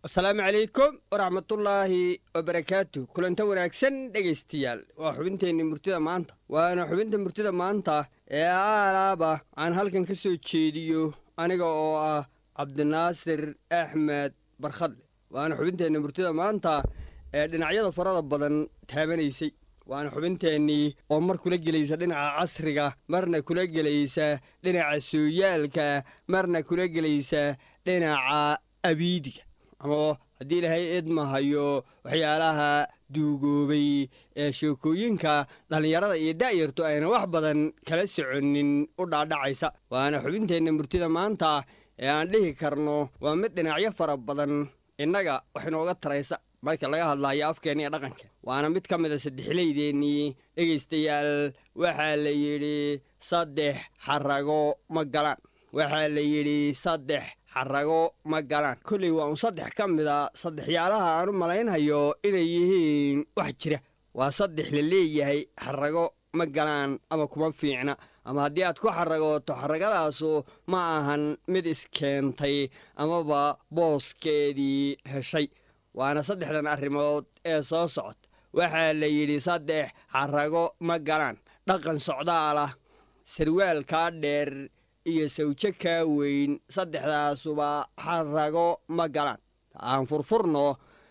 asalaamu calaykum waraxmatullaahi wabarakaatu kulanta wanaagsan dhegaystayaal waa xubinteenni murtida maanta waana xubinta murtida maanta ee aalaaba aan halkan ka soo jeediyo aniga oo ah cabdinaasir axmed barkhadle waana xubinteenni murtida maanta ee dhinacyada farada badan taabanaysay waana xubinteennii oo mar kula gelaysa dhinaca casriga marna kula gelaysa dhinaca sooyaalka marna kula gelaysa dhinaca abiidiga ama haddii ilaahay eedmahayo waxyaalaha duugoobay ee sheekooyinka dhallinyarada iyo da'yartu ayna wax badan kala soconin u dhaadhacaysa waana xubinteenna murtida maanta ee aan dhihi karno waa mid dhinacyo fara badan innaga wax inooga taraysa marka laga hadlayo afkeenna iyo dhaqanka waana mid ka mida saddexlaydeennii dhegaystayaal waxaa la yidhi saddex xarago ma galaan waxaa la yidhi saddex xarago ma galaan kolley waa un saddex ka mida saddexyaalaha aan u malaynhayo inay yihiin wax jira waa saddex la leeyahay xarago ma galaan ama kuma fiicna ama haddii aad ku xaragooto xaragadaasu ma ahan mid iskeentay amaba booskeedii heshay waana saddexdan arrimood ee soo socod waxaa la yidhi saddex xarago ma galaan dhaqan socdaalah sarwaalkaa dheer iyo sawjo kaa weyn saddexdaasuba xarago ma galaan aan furfurno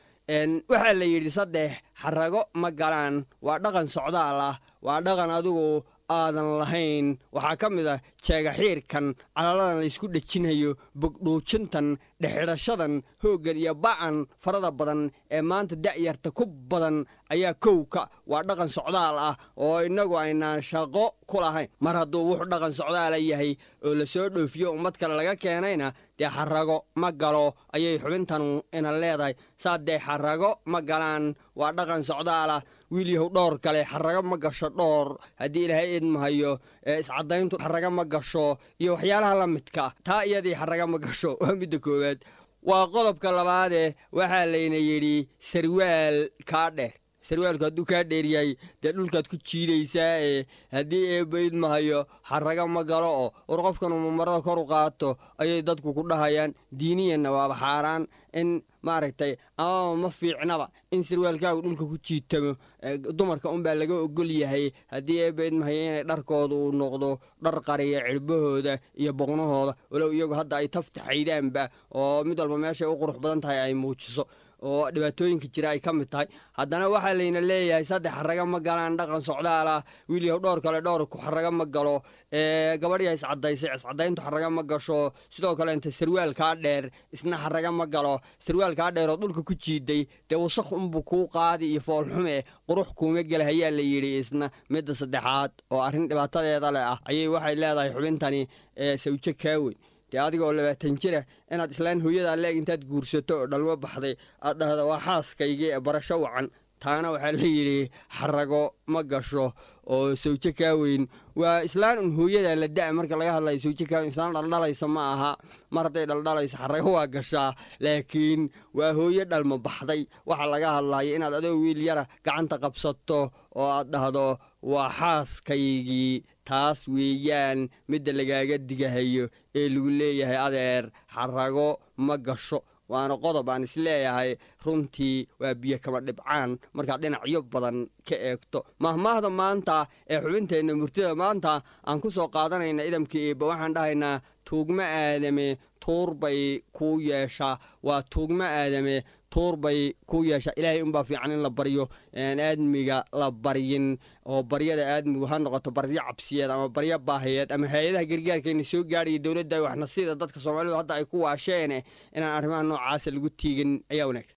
waxaa la yidhi saddex xarago ma galaan waa dhaqan socdaal ah waa dhaqan adigu aadan lahayn waxaa ka mid ah jeegaxiirkan calaladan laysku dhejinhayo bogdhuujintan dhexidhashadan hooggan iyo ba'an farada badan ee maanta da'yarta ku badan ayaa kowka waa dhaqan socdaal ah oo innagu aynaan shaqo ku lahayn mar hadduu wuxuu dhaqan socdaala yahay oo la soo dhoofiyo ummad kale laga keenayna dee xarago ma galo ayay xubintanu ina leedahay saddee xarago ma galaan waa dhaqan socdaalah wiil yahow dhowr kale xarago ma gasho dhowr haddii ilaahay eedmahayo ee iscadayntu xarago ma gasho iyo waxyaalaha la midka taa iyadii xarago ma gasho waa midda koowaad waa qodobka labaadee waxaa layna yidhi sarwaal kaa dheer sarwaalku hadduu kaa dheeryahay dee dhulkaad ku jiidaysaa ee haddii eebayd mahayo xaraga ma galo oo war qofkan uma marada kor u qaato ayay dadku ku dhahayaan diiniyanna waaba xaaraan in maaragtay amaba ma fiicnaba in sarwaalkaagu dhulka ku jiitamo dumarka unbaa laga ogol yahay haddii eebayd mahayo inay dharkooda uu noqdo dhar qariya cirbahooda iyo boqnahooda walow iyagu hadda ay taftaxaydaanba oo mid walba meeshay u qurux badan tahay ay muujiso oo dhibaatooyinka jira ay ka mid tahay haddana waxaa layna leeyahay saddex xaraga ma galaan dhaqan socdaalah wiil yahow dhowr kale dhowr ku xaraga ma galo gabadhyaa iscadaysay iscadayntu xaraga ma gasho sidoo kale inta sarwaalkaa dheer isna xaraga ma galo sarwaalkaa dheer oo dhulka ku jiiday dee wasaq unbuu kuu qaadi iyo foolxume qurux kuuma gela hayaa la yidhi isna midda saddexaad oo arrin dhibaatadeeda leh ah ayay waxay leedahay xubintani sawjo kaaweyn dee adiga oo labaatan jira inaad islaan hooyadaa leeg intaad guursato oo dhalmo baxday aad dhahda waa xaaskaygii ee barasho wacan taana waxaa la yidhi xarago ma gasho oo sawjo kaaweyn waa islaan un hooyadaa la da' marka laga hadlayo sawjo kaaweyn islaan dhaldhalaysa ma aha mar hadday dhaldhalayso xarago waa gashaa laakiin waa hooyo dhalmo baxday waxaa laga hadlayo inaad adoo wiil yara gacanta qabsato oo aad dhahdo waa xaaskaygii taas weeyaan midda lagaaga digahayo ee lagu leeyahay adeer xarago ma gasho waana qodob aan isleeyahay runtii waa biyo kama dhibcaan markaad dhinacyo badan ka eegto mahmaahda maanta ee xubinteenna murtida maanta aan ku soo qaadanayna idamka eebba waxaan dhahaynaa tuugmo aadame tuur bay kuu yeeshaa waa tuugmo aadame tuur bay kuu yeeshaa ilaahay unbaa fiican in la baryo aan aadmiga la baryin oo baryada aadmigu ha noqoto baryo cabsiyeed ama baryo baahiyeed ama hay-adaha gargaarkayna soo gaaraya dowladda waxna sida dadka soomaalidu hadda ay ku waasheene inaan arrimaha noocaasa lagu tiigin ayaa wanaagsan